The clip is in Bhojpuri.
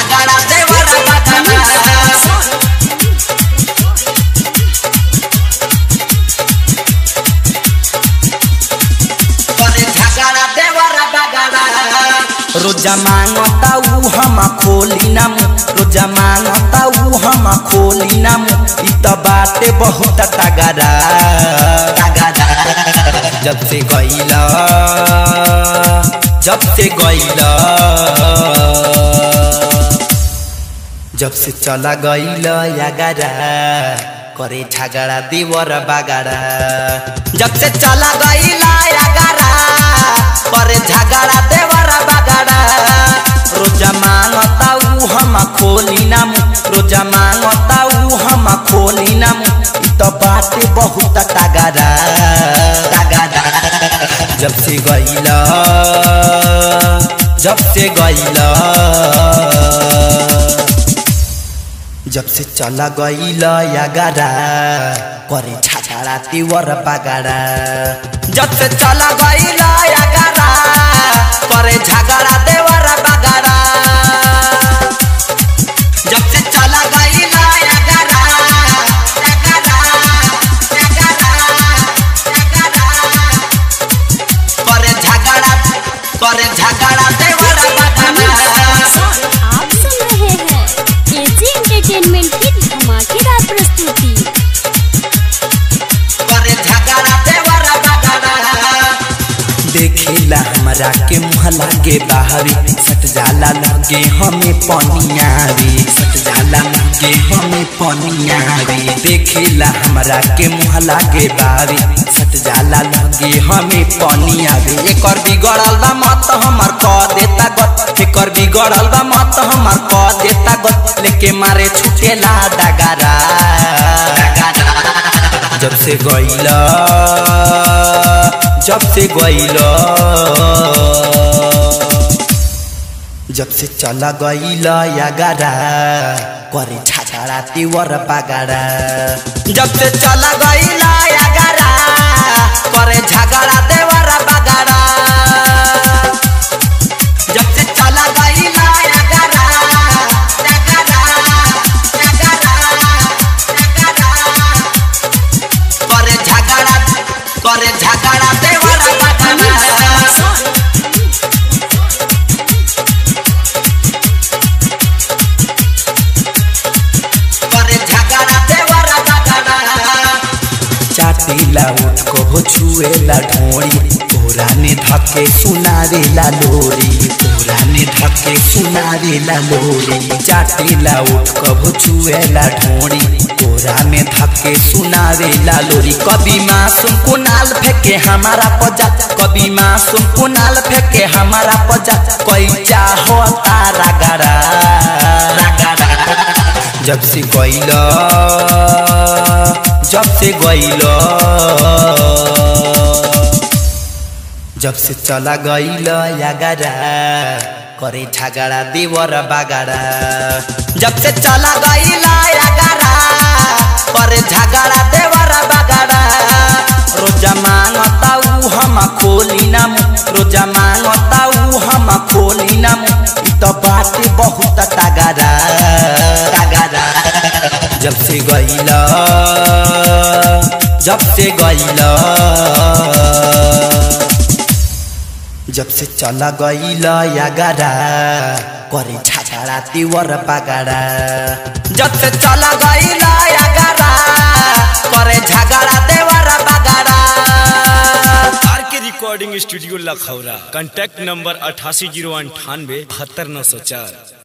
झगड़ा देवर बगड़ा करे झगड़ा देवर बगड़ा रोजा मांगता ऊ हम खोली ना मुँह रोजा मांगता ऊ हम खोली ना मुँह इ त बाटे बहुत तगड़ा तगड़ा जब से गईला जब से गईला जब से चला गईला यागारा करे झगड़ा देवर बागारा जब से चला गईला यागारा करे झगड़ा देवर बागारा रोजा मांगता ऊ हम खोली ना मुँह रोजा मांगता ऊ हम खोली ना मुँह इ त बाटे बहुत तगड़ा तगड़ा जब से गईला जब से गईला जब से चला गईला यागारा करे छाछाड़ा तिवर बागारा जब से चला गईला यागारा करे झगड़ा देवर बागारा जब से चला गईला यागारा यागारा यागारा यागारा करे झगड़ा करे झगड़ा देवर बागारा आप सुन रहे हैं एजी एंटरटेनमेंट की धमाकेदार प्रस्तुति करे झगड़ा देवर बगड़ा देखेला हमरा के मुँह लागे बाहरी सट जाला लगे हमें पनियारी सट जाला लगे हमें पनियारी देखेला हमरा के मुँह लागे बाहरी सट जाला लगे हमें पनियारी एकर बिगड़ल बा मत हमर क देता गत एकर बिगड़ल बा मत हमर क देता गत लेके मारे छुटेला डगारा डगारा जब से गईला जब से गईला जब से चला गईला यागारा करे छाछाड़ा तिवर बागारा जब से चला गईला यागारा करे झगड़ा देवर बागारा जब से चला गईला यागारा यागारा यागारा यागारा करे झगड़ा करे झगड़ा देवर बगड़ा करे झगड़ा देवर बगड़ा चाटीला उठ को हो छुएला ढोड़ी तोरा ने धके सुनारेला लोरी तोरा ने धके सुनारेला लोरी चाटीला उठ को हो छुएला ढोड़ी तोरा में धके सुनारेला लोरी कभी मासूम कुनाल फेंके हमारा पजा कभी मासूम कुनाल फेंके हमारा पजा कोई चाहो तारा गड़ा रगड़ा जब से गईला जब से गईला जब से चला गईला यागारा करे झगड़ा देवर बागारा जब से चला गईला यागारा करे झगड़ा देवर बागारा रोजा मांगता ऊ हम खोली ना मुँह रोजा मांगता ऊ हम खोली ना मुँह इ त बाटे बहुत तगड़ा तगड़ा जब से गईला जब से गईला जब से चला गईला यागारा करे छाछाड़ा तिवर बागारा जब से चला गईला यागारा करे झगड़ा देवर बागारा R K recording studio Lakhaura contact number अठासी जीरो अंठानवे बहत्तर नौ सौ चार